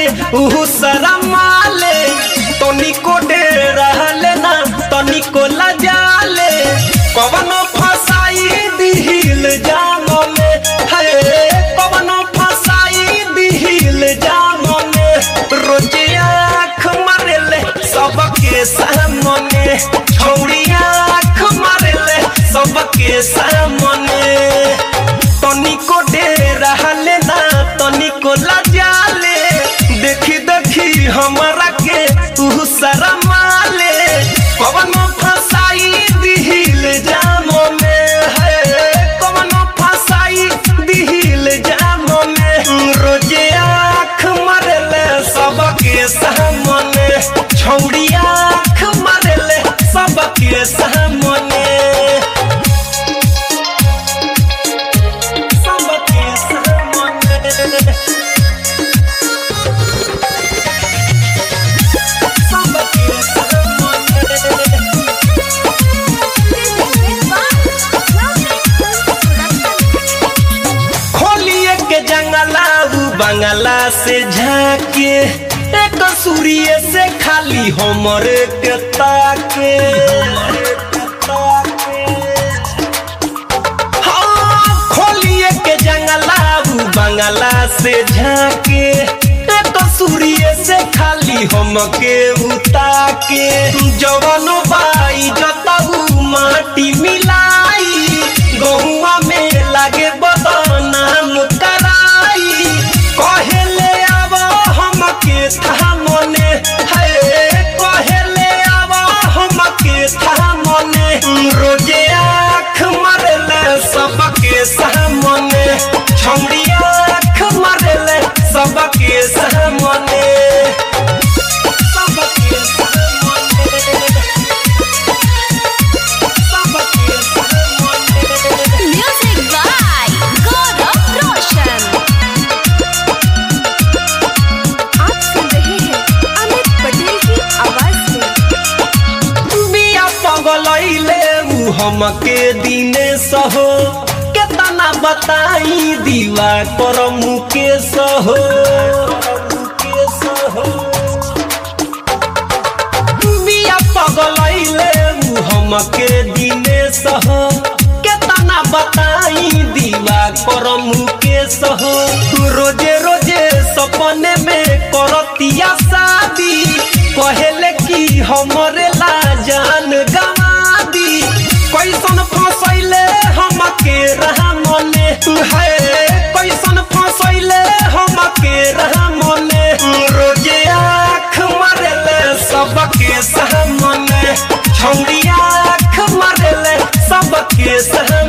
उहु शरमाले तनिको डेराले ना तनिको लजाले कवनो फसाई दिहिल जामले हे कवनो फसाई दिहिल जामले रोजे आँख मारेले सबके सामने छौड़ी आँख मारेले सबके सामने तनिको डेराले ना तनिको लजाले देखी देखी हमरा के तू शरमाले कवनो फसाई दिहिल जामो में है कवनो फसाई दिहिल जामो में रोजे आँख मारेले सबके सामने छौड़ी आँख मारेले सबके सामने सबके सामने सबके सामने खोलिए के जंगला उ बंगला से झाके एक सूर्य से खाली हमर के ताके हाँ, खोलिए के जंगला उ बंगला से झाके एक सूर्य से खाली हमके उताके जवनो बाई जतऊ माटी मिलाई गहुआ में लागे बदनाम कराई कहेले आब हमके थामने है कहेले आब हमके थामने रोजे आँख मारेले सबके सामने छौड़ी आँख मारेले सबके सामने सबके सामने सबके सामने Music by Gaurav Roshan. आप सुन रहे हैं अमित पटेल की आवाज में बिया पगलैले उ हमके दिने सहो केतना बताई दीवा कर मुके सहो बिया पगलैले उ हमके दिने सहो केतना बताई दीवा कर मुके सहो रोजे रोजे सपने में करतिया शादी कहेले कि हमरे ला जान गवा दी कैसन फसैले हमके रहमने है कैसन फसैले हमके रहमने रोजे आँख मारेले सबके सामने छौड़ी आँख मारेले सबके सामने